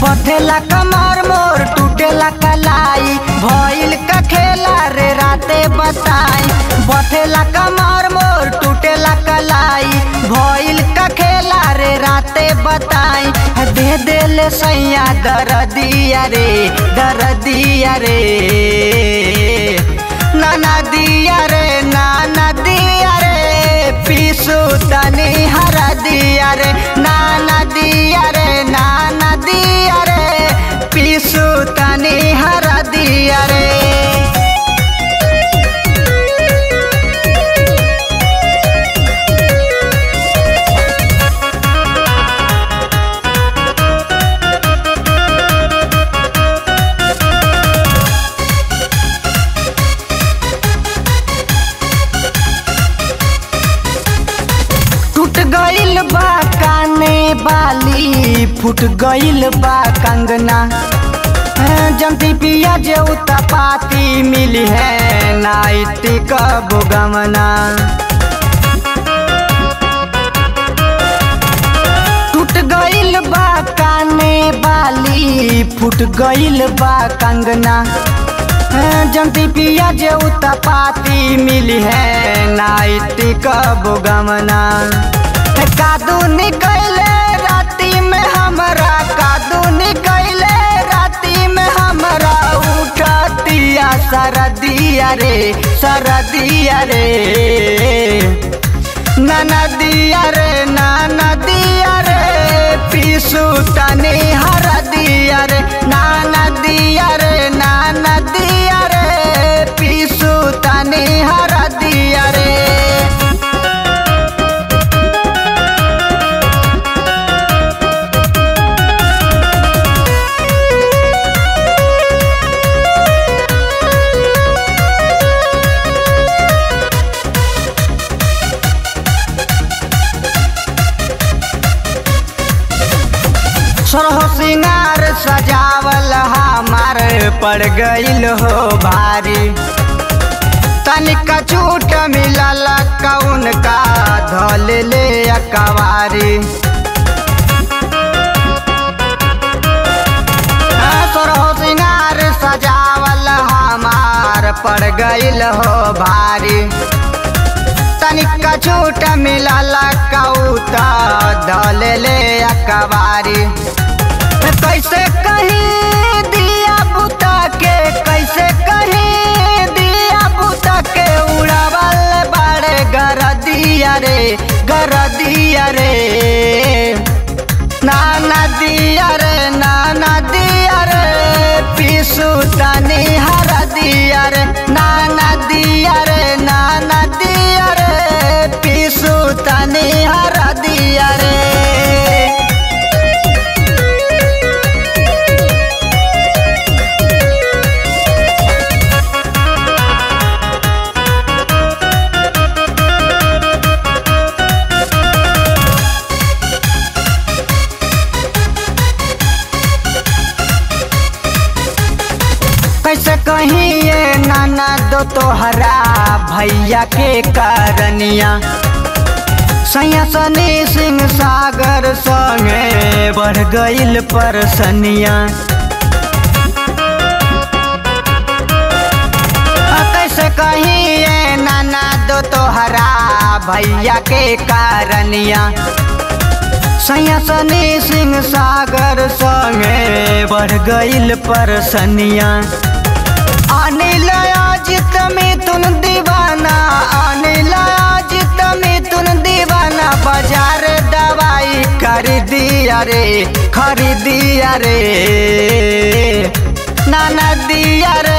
बथेला कमर मोर टूटेला कलाई भइल का खेला रे राते बताई बथेला कमर मोर टूटेला कलाई भइल का खेला रे राते बताई दे देले सैया दरदिया रे दरदिया रे नाना दिया रे नाना दिया रे पीसू तनी हरा दिया रे नाना दिया रे नाना दिया रे पीसू तनी हरा दिया रे टूट गइल बा काने बाली फूट गइल बा कंगना जमती पिया जे पाती मिली है नाइट कब गमना टूट गइल बा काने बाली फूट गइल बा कंगना जमती पिया जे पाती मिली है नाइट कब गमना कादू निकले राती में हमरा कादू निकले राती में हमरा उठतिया सरदिया रे सरदिया रे नाना दिया रे नाना दिया रे पीसू तनी हर दिया रे नाना दिया रे नाना दिया रे पीसू तनी हर दिया रे सरहो सिंगार सजावल हमार पड़ गइल हो भारी तनिका छूट मिलल कौन का धल ले अकवारी सरहो सिंगार सजावल हमार पड़ गइल हो भारी तनिका छूट मिलल कौता धल ले अकबारी कैसे कहीं दिया बुता के कैसे कहीं दिया बुता के उड़ावल बाड़े गरदिया रे गरदिया रे नाना दिया रे नाना दिया रे पीसू तनी हर दिया रे नाना दिया रे नाना दिया रे पीसू तनी हर दिया रे कैसे कहीं ये नाना दो तोहरा भैया के करनिया सैया सनी सिंह सागर संगे बढ़ गइल परसनिया कैसे कहीं ये नाना दो तोहरा भैया के करनिया सैया सनी सिंह सागर संगे बढ़ गइल परसनिया अनिल अजित मिथुन दीवाना अनिल अजित मिथुन दीवाना बाजार दवाई खरीदिया रे खरीदिया रे नाना दिया रे